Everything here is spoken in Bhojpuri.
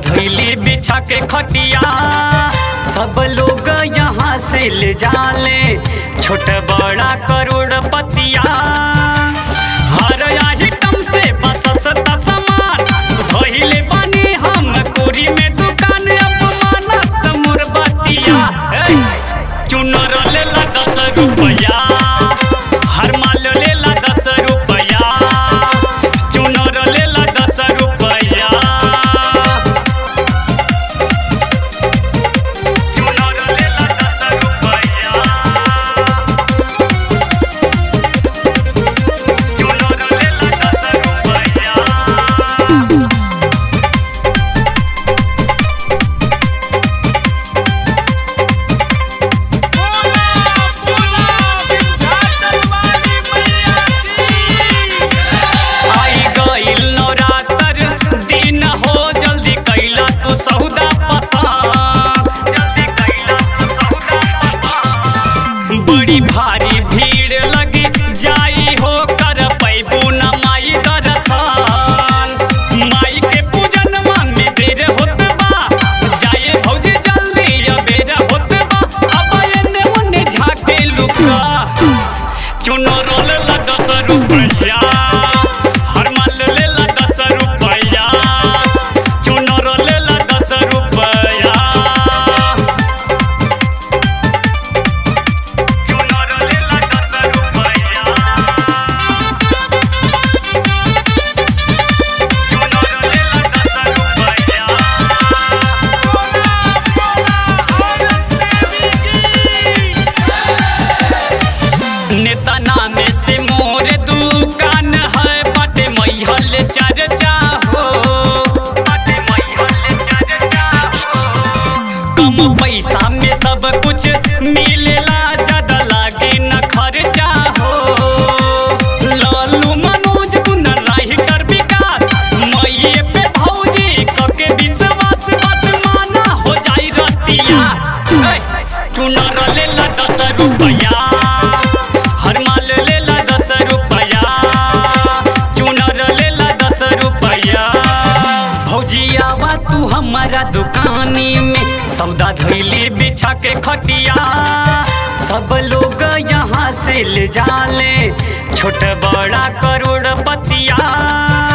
धैली बिछा के खटिया सब लोग यहाँ से ले जाले छोट बड़ा करोड़पतिया हर आइटम से बसस सामान धैले बनी हम कोरी में दुकान अपमानत मोर बतिया चुनर लेला दस रुपया हर माल लेला दस रुपया चुनर लेला दस रुपया चुनर लेला दस रुपया चुनर लेला दस रुपया आई गइल नवरातर दिन हो जल्दी कैला तू सौदा पसंद जल्दी कैला तू सौदा पसंद बड़ी भारी भीड़ लगी जाई हो कर पैबू न माई दर्शन माई के पूजन में देर होत बा जाए भौजी जल्दी अबेर होत बा अब एने ओने झाके लुका चुनो रोल ला दस रुपया हर माल ले ला दस रुपया चुनो रोल ला दस रुपया चुनो रोल ला दस रुपया चुनो रोल ला दस रुपया नेता नामे से मोर दुकान है बाटे मैहल चर्चा हो बाटे मैहल चर्चा हो कम पैसा में सब कुछ मिलेला ज्यादा लागे न खर्चा हो लालू मनोज कुंदन राही कर विकास मैये पे भौजी कके विश्वास बात माना हो जाई रतिया चुनर लेला दस रुपया हर माल लेला दस रुपया चुनर लेला दस रुपया भौजियावा तू हमारा दुकानी में सौदा धैली बिछा के खटिया सब लोग यहाँ से ले जाले छोट बड़ा करोड़पतिया